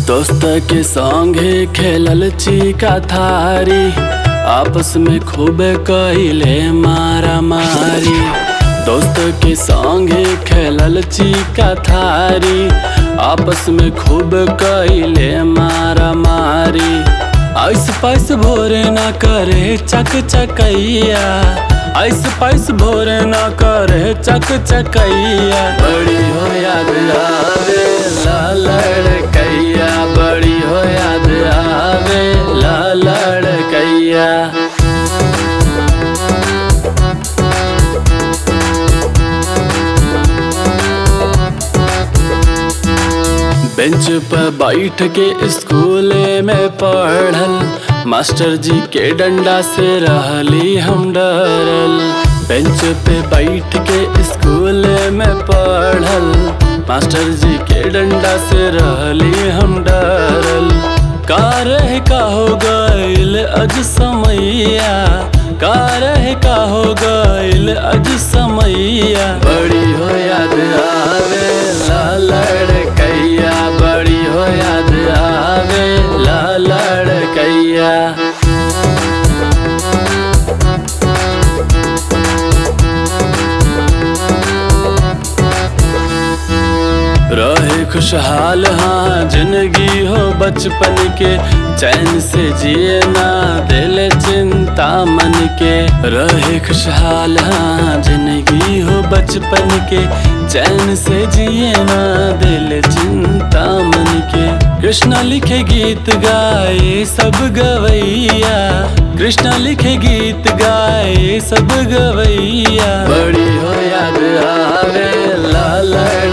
दोस्त के संगे खेलल चिका थारी आपस में खूब कइले मारा मारी दोस्त के संगे खेलल चिका थारी आपस में खूब कइले मारा मारी ऐस पैस भोरे न करे चक चकैया ऐस पैस भोरे न करे चक चकैया बड़ी हो याद आवे ला लड़कैया बड़ी हो याद आवे ला लड़कैया बेंच पर बैठ के स्कूल में पढ़ल मास्टर जी के डंडा से रहली हम डरल बेंच पे बैठ के स्कूल में पढ़ल मास्टर जी के डंडा से रहली हम डरल का रह का हो गइल अज समैया का रह का हो गइल अज समैया बड़ी हो याद आवे ला लड़कैया बड़ी हो याद आवे ला लड़कैया रहे खुशहाल हाँ जिंदगी हो बचपन के चैन से जिए ना दिल चिंता मन के रहे खुशहाल हाँ जिंदगी हो बचपन के चैन से जिए ना दिल चिंता मन के कृष्णा लिखे गीत गाए सब गवैया कृष्णा लिखे गीत गाए सब गवैया बड़ी हो याद आवे ला लड़